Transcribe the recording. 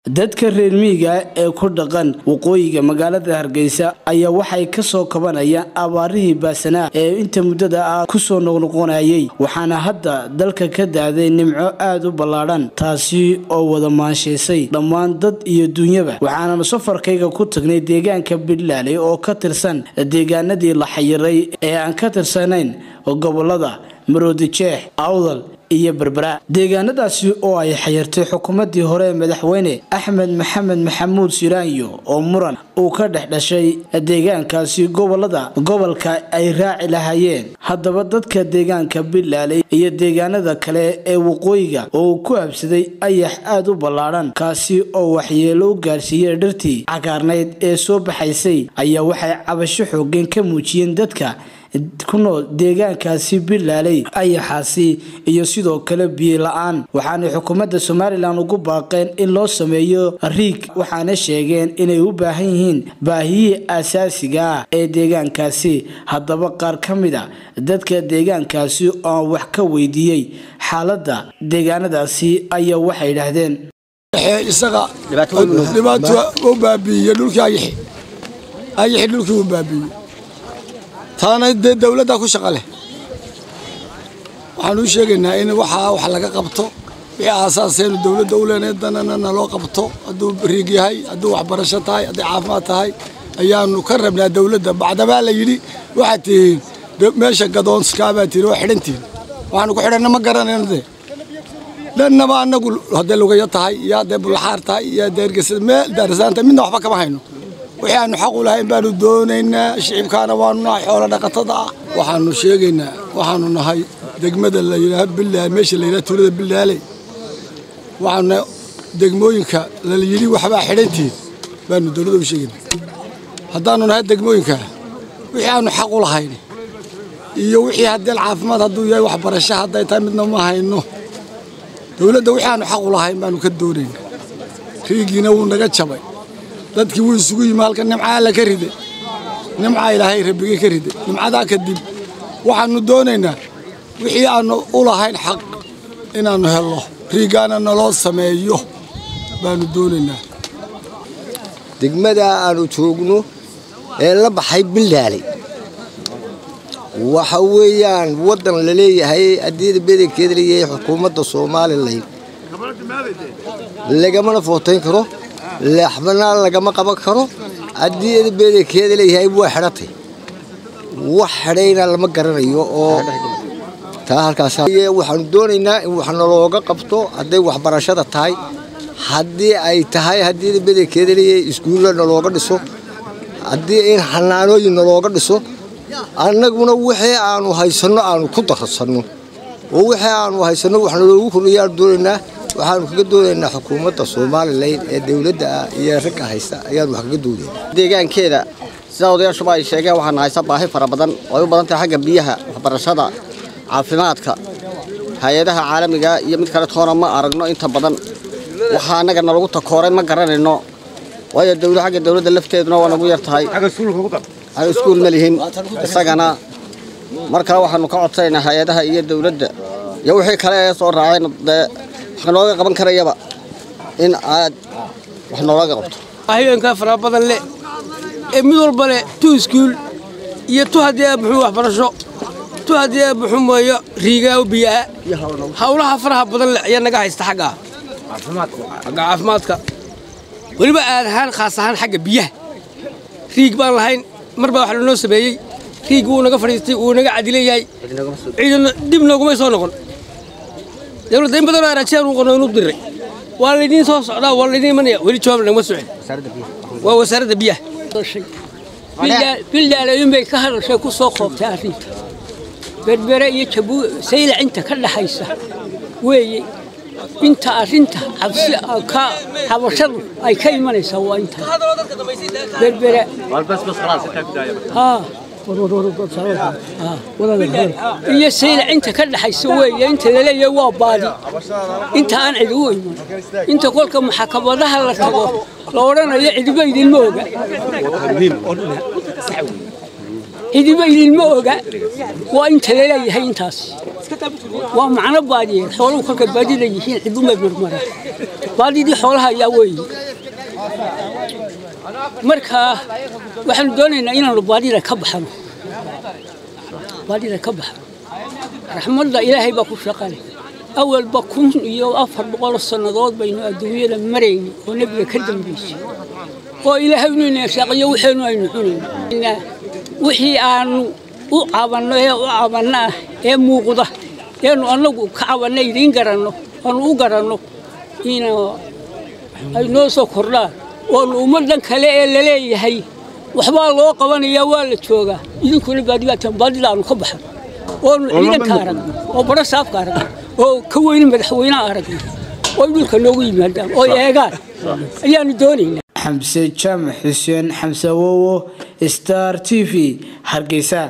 dadka reer miyiga ee ku dhaqan waqooyiga magaalada hargeysa ayaa waxay kasoo kabanayaan abaarihii baasanaa ee inta muddada ah kusoo noqnoqonayay waxaana hadda dalka ka daaday nimco aada u ballaadhan taasi oo wada maanshaysay dhammaan dad iyo duunyaba waxaananu safarkayga ku tagnay deegaanka puntland oo ka tirsan deegaanadii la xayiray ee aan ka tirsanayn gobolada maroodijeex awdal iyo berbera deegaanadaasi oo ay xayirtay xukuumadii hore ee madaxweyne axmed maxamed maxamuud siraanyo oo muran uu ka dhex dhashay deegaankaasi gobolada gobolka ay raaci lahaayeen haddaba dadka deegaanka puntland iyo deegaanada kale ee waqooyiga oo uu ku habsaday ayax aada u ballaadhan kaasi oo waxyeelo u gaarsiiyey dhirtii cagaarnayd ee soo baxaysay ayaa waxay cabasho xoogeen ka muujiyeen dadka ku nool deegaankaasi bilaaley ayaxaasi iyo sidoo kale biyo la-aan waxaanay xukuumadda somalilan ugu baaqeen in loo sameeyo riig waxaana sheegeen inay u baahan yihiin baahiyihii asaasiga ah ee deegaankaasi haddaba qaar ka mid a dadka deegaankaasi oo wax ka weydiiyey xaaladda deegaanadaasi ayaa waxay idhaahdeen isaga dhibaato u baabiiye dhulkii ayaxi ayaxi dhulkii u baabiiye taana dee dawladdaa ku shaqa leh waxaan u sheegaynaa in waxaa wax laga qabto wixii aasaaseenu dawladda u leenahay danana naloo qabto hadduu riig yahay hadduu waxbarasho tahay hadday caafimaad tahay ayaanu ka rabnaa dawladda bacdabaa la yidhi waxaad tihiin meesha gadoonskaabaad tihiin waa xidhantihiin waxaanu ku xidhanna ma garanayno dee dhannaba annagu hadday lugayo tahay iyo hadday bulaxaar tahay iyo hadday ergesada meel daarisaanta midna waxba kama hayno wixii aanu xaq u lahayn baanu doonaynaa shicibkaana waanu nahay xoolo dhaqatada ah waxaanu sheegaynaa waxaanu nahay degmada la yidhaaha bilaal meesha la yidhaha tuulada bilaaley waxaanu degmooyinka la yidhi waxbaa xidhantihiin baanu dowladda u sheegaynaa haddaanu nahay degmooyinka wixii aanu xaq u lahayn iyo wixii haddeel caafimaad hadduu yahay waxbarasho hadday tahay midna ma hayno dowladda wixii aanu xaq u lahayn baanu ka doonaynaa riigiina wuu naga jabay dadkii wuu isugu yimi halka nimcaa alla ka riday nimcaa ilaahay rabbigay ka riday nimcadaa kadib waxaannu doonaynaa wixii aannu u lahayn xaq inaannu helno riigaana naloo sameeyo baannu doonaynaa degmadaa aannu joogno ee la baxay bildaaley waxa weeyaan waddan la leeyahay adiyada bedelkeeda leeyahay xukuumadda somalilan lagamana footayn karo leexbana lagama qaban karo haddii bedelkeeda leeyahay waa xidhatay wax xidhayna lama garanayo oo taa halkaas waxaanu doonaynaa in wax nalooga qabto hadday waxbarashada tahay haddii ay tahay haddii bedelkeeda leeyahay iskuulla nalooga dhiso haddii in xanaanooyin nalooga dhiso annaguna wixii aanu haysanno aanu ku darsanno oo wixii aanu haysanno wax naloogu kordhiyaanu doonaynaa waxaanu kaga doonaynaa xukuumadda somalilan ee dowladda ah iyo ragga haysta ayaanu wax kaga doonayna deegaankeeda sidaa odayaashuba ay sheegeen waxaana haysa baahi fara badan oo ay u badan tahay xagga biyaha waxbarashada caafimaadka hay-adaha caalamiga iyo mid kale toona ma aragno inta badan waxaa annaga nalagu takooray ma garanayno waayo dowla xagga dowladda lafteeduna waa nagu yar tahay xagga iskuul ma lihin isagana mar kale waxaanu ka codsanaynaa hay-adaha iyo dowladda iyo wixii kale ee soo raaceen dee wax nooga qaban karayaba in aad wax noolaga qabto haweenkaa fara badan leh ee mid walba leh tu iskuul iyo tu haddii muxuu waxbarasho tu haddii muxuu mooyo riigaa u biyaa hawlaha faraha badan leh ayaa naga haysta xagga xagga caafimaadka weliba aad ahaan khaas ahaan xagga biyaha riig baan lahayn mar baa wax lanoo sameeyey riig wuu naga fadhiistay wuu naga cadilayahay ciidana dib noogumay soo noqon dowladda in badanoo arajiyaan uu qorno inuu diray waa laydiin soo socdaa waa laydiin imanaya weli jawaab nagama socon waa wasaaradda biyaha bildaalooyin bay ka hadashay ku soo qoobtay arrinta berbere iyo jabuu saylac inta ka dhaxaysa weeye inta arrinta cabsi ka habashadu ay ka imanaysaa waa inta berbere iyo saylac inta ka dhaxaysa weeye inta laleeyahay waa baadi inta aan cidi u iman inta kolka maxkamadaha la tago la odhanayo cidiba idinma oga cidiba idinma oga waa inta laleeyahay intaas waa macno baadiyeed xooluhu kolka baadida yihiin cidumay marmaraan baadidii xoolaha ayaa weeye marka waxaanu doonaynaa inaanu baadida ka baxano baadida ka baxano raxmadda ilaahay baa ku shaqale awalba kun iyo afar boqol sannadood baynu adduunyada marayni oo nebiga ka dambaysay oo ilaahay inuu neeshaaqiyo waxaynu aynu cunayna wixii aanu u cabanno ee u cabanno ah ee muuqda eenu annagu ka cabanno idiin garanno aanu u garanno ina ay noo soo kordhaan oonu ummaddan kale ee laleeyahay waxbaa loo qabanayaa waa la joogaa idinkuna baadibaataan baadida aanu ka baxan oonu ciidanka aragno oo badho saafka aragno oo ka weyne madaxweynaha aragno oo dhulka noogu yimaadaan oo eegaan ayaanu doonaynaa xamse jaamac xuseen xamse wowo star t v hargeysa